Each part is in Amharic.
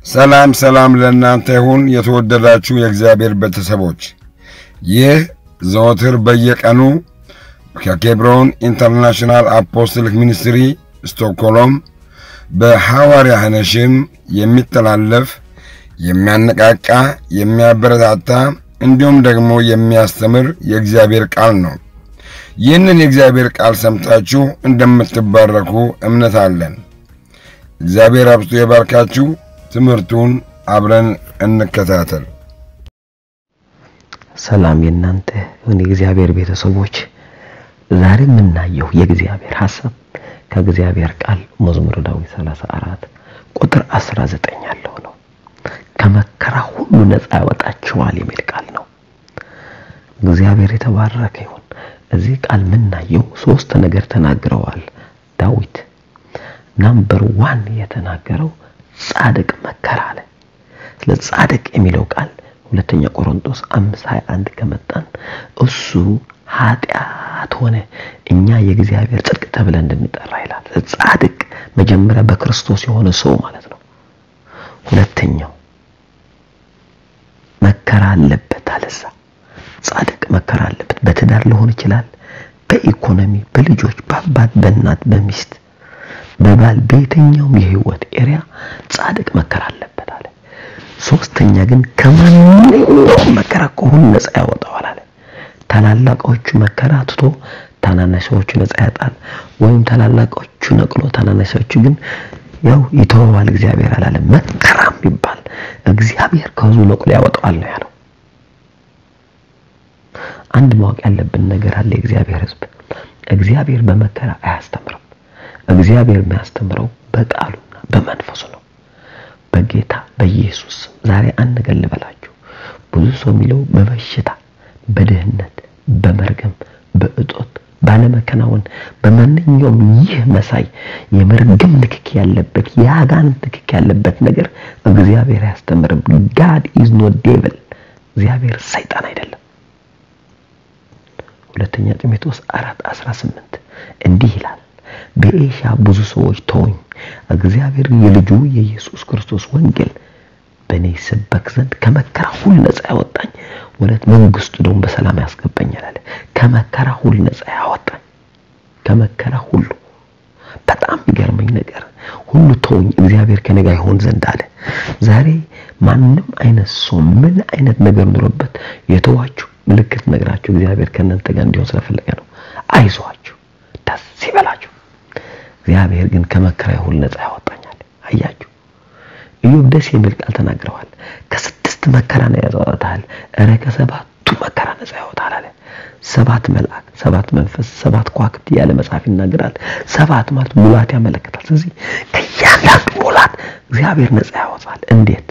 ሰላም ሰላም ለእናንተ ይሁን የተወደዳችሁ የእግዚአብሔር ቤተሰቦች፣ ይህ ዘወትር በየቀኑ ከኬብሮን ኢንተርናሽናል አፖስትሊክ ሚኒስትሪ ስቶክሆልም በሐዋርያ ሐነሽም የሚተላለፍ የሚያነቃቃ፣ የሚያበረታታ እንዲሁም ደግሞ የሚያስተምር የእግዚአብሔር ቃል ነው። ይህንን የእግዚአብሔር ቃል ሰምታችሁ እንደምትባረኩ እምነት አለን። እግዚአብሔር አብዝቶ የባርካችሁ። ትምህርቱን አብረን እንከታተል። ሰላም የእናንተ ይሁን የእግዚአብሔር ቤተሰቦች። ዛሬ የምናየው የእግዚአብሔር ሐሳብ ከእግዚአብሔር ቃል መዝሙረ ዳዊት 34 ቁጥር 19 ያለው ነው። ከመከራ ሁሉ ነፃ ያወጣችኋል የሚል ቃል ነው። እግዚአብሔር የተባረከ ይሁን። እዚህ ቃል የምናየው ሶስት ነገር ተናግረዋል ዳዊት። ናምበር ዋን የተናገረው ጻድቅ መከራ አለ። ስለ ጻድቅ የሚለው ቃል ሁለተኛ ቆሮንቶስ 5:21 ከመጣን እሱ ኃጢአት ሆነ እኛ የእግዚአብሔር ጽድቅ ተብለን እንድንጠራ ይላል። ጻድቅ መጀመሪያ በክርስቶስ የሆነ ሰው ማለት ነው። ሁለተኛው መከራ አለበት አለዛ ጻድቅ መከራ አለበት። በትዳር ሊሆን ይችላል፣ በኢኮኖሚ፣ በልጆች፣ በአባት፣ በእናት፣ በሚስት፣ በባል፣ በየትኛውም የህይወት ኤሪያ ጻድቅ መከራ አለበት አለ። ሶስተኛ ግን ከማንኛውም መከራ ከሁሉ ነፃ ያወጣዋል አለ። ታላላቆቹ መከራ ትቶ ታናናሾቹ ነፃ ያጣል፣ ወይም ታላላቆቹ ነቅሎ ታናናሾቹ ግን ያው ይተወዋል እግዚአብሔር አላለም። መከራ የሚባል እግዚአብሔር ከህዝቡ ነቅሎ ያወጣዋል ነው ያለው። አንድ ማወቅ ያለብን ነገር አለ። የእግዚአብሔር ህዝብ እግዚአብሔር በመከራ አያስተምርም። እግዚአብሔር የሚያስተምረው በቃሉና በመንፈሱ ነው። በጌታ በኢየሱስ ዛሬ አንድ ነገር ልበላችሁ። ብዙ ሰው የሚለው በበሽታ በድህነት በመርገም በእጦት ባለመከናወን በማንኛውም ይህ መሳይ የመርገም ንክክ ያለበት የአጋንንት ንክክ ያለበት ነገር እግዚአብሔር አያስተምርም። ጋድ ኢዝ ኖት ዴቪል እግዚአብሔር ሰይጣን አይደለም። ሁለተኛ ጢሞቴዎስ 4:18 እንዲህ ይላል፣ በኤሽያ ብዙ ሰዎች ተውኝ፣ እግዚአብሔር የልጁ የኢየሱስ ክርስቶስ ወንጌል በእኔ ይሰበክ ዘንድ ከመከራ ሁሉ ነፃ ያወጣኝ ወደ መንግስቱ ደግሞ በሰላም ያስገባኛል አለ። ከመከራ ሁሉ ነፃ ያወጣኝ ከመከራ ሁሉ። በጣም የሚገርመኝ ነገር ሁሉ ተውኝ፣ እግዚአብሔር ከኔ ጋር ይሆን ዘንድ አለ። ዛሬ ማንም አይነት ሰው ምን አይነት ነገር ኑሮበት የተዋችሁ ምልክት ነግራችሁ እግዚአብሔር ከእናንተ ጋር እንዲሆን ስለፈለገ ነው። አይዟችሁ፣ ደስ ይበላችሁ። እግዚአብሔር ግን ከመከራ ሁሉ ነፃ ያወጣኛል። አያችሁ ኢዮብ ደስ የሚል ቃል ተናግረዋል። ከስድስት መከራ ነው ያወጣል፣ እረ ከሰባቱ መከራ ነፃ ያወጣል አለ። ሰባት መልአክ፣ ሰባት መንፈስ፣ ሰባት ከዋክብት ያለ መጽሐፍ ይናገራል። ሰባት ማለት ሙላት ያመለክታል። ስለዚህ ከእያንዳንዱ ሙላት እግዚአብሔር ነፃ ያወጣል። እንዴት?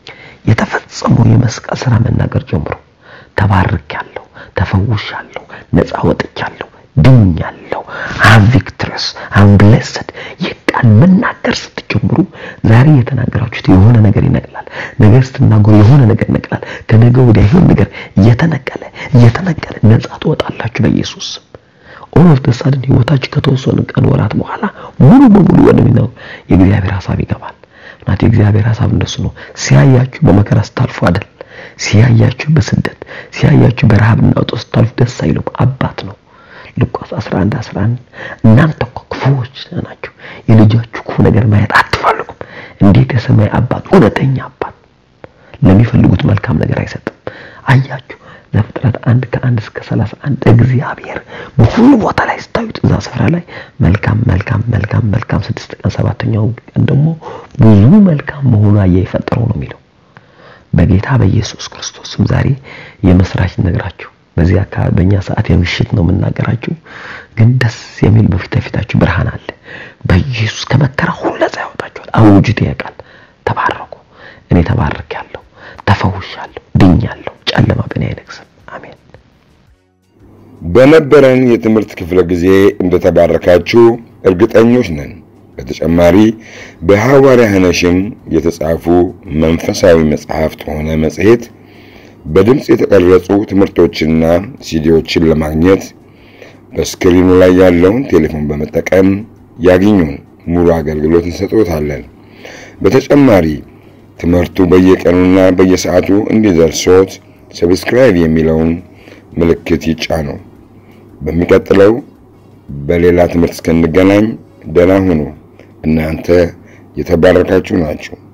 የተፈጸመው የመስቀል ስራ መናገር ጀምሮ ተባርኬያለሁ፣ ተፈውሻለሁ፣ ነፃ ወጥቻለሁ፣ ድኛለሁ፣ አም ቪክትረስ አም ብሌስድ ይህ ቃል መናገር ስትጀምሩ ዛሬ የተናገራችሁት የሆነ ነገር ይነቅላል። ነገር ስትናገሩ የሆነ ነገር ይነቅላል። ከነገ ወዲያ ይሁን ነገር እየተነቀለ እየተነቀለ ነፃ ትወጣላችሁ በኢየሱስ ስም። ኦል ኦፍ ዘ ሳድን ህይወታችሁ ከተወሰኑ ቀን ወራት በኋላ ሙሉ በሙሉ ወደሚነው የእግዚአብሔር ሐሳብ ይገባል። እናት የእግዚአብሔር ሐሳብ እንደሱ ነው። ሲያያችሁ በመከራ ስታልፉ አይደል ሲያያችሁ በስደት ሲያያችሁ በረሃብና እጦት ስታልፉ ደስ አይሉም። አባት ነው። ሉቃስ 11 11 እናንተ እኮ ክፉዎች ናችሁ፣ የልጃችሁ ክፉ ነገር ማየት አትፈልጉም። እንዴት የሰማይ አባት እውነተኛ አባት ለሚፈልጉት መልካም ነገር አይሰጥም። አያችሁ ዘፍጥረት አንድ ከአንድ እስከ 31 እግዚአብሔር በሁሉ ቦታ ላይ ስታዩት እዛ ስፍራ ላይ መልካም መልካም መልካም መልካም ስድስት ቀን ሰባተኛው ቀን ደግሞ ብዙ መልካም መሆኑ አየ የፈጠረው ነው የሚለው በጌታ በኢየሱስ ክርስቶስም ዛሬ የመስራች ነግራችሁ በዚህ አካባቢ በእኛ ሰዓት የምሽት ነው የምናገራችሁ፣ ግን ደስ የሚል በፊት ለፊታችሁ ብርሃን አለ። በኢየሱስ ከመከራ ሁሉ ነፃ ያወጣችኋል። አውጁት ያውቃል። ተባረኩ። እኔ ተባርኬያለሁ፣ ተፈውሻለሁ፣ ድኛለሁ። ጨለማ በእኔ አይነግስም። አሜን። በነበረን የትምህርት ክፍለ ጊዜ እንደተባረካችሁ እርግጠኞች ነን። በተጨማሪ በሐዋርያ ሐነሽም የተጻፉ መንፈሳዊ መጽሐፍት ሆነ መጽሔት በድምፅ የተቀረጹ ትምህርቶችና ሲዲዎችን ለማግኘት በስክሪኑ ላይ ያለውን ቴሌፎን በመጠቀም ያግኙን። ሙሉ አገልግሎት እንሰጥዎታለን። በተጨማሪ ትምህርቱ በየቀኑና በየሰዓቱ እንዲደርሶት ሰብስክራይብ የሚለውን ምልክት ይጫኑ። በሚቀጥለው በሌላ ትምህርት እስክንገናኝ ደህና ሁኑ። እናንተ የተባረካችሁ ናችሁ።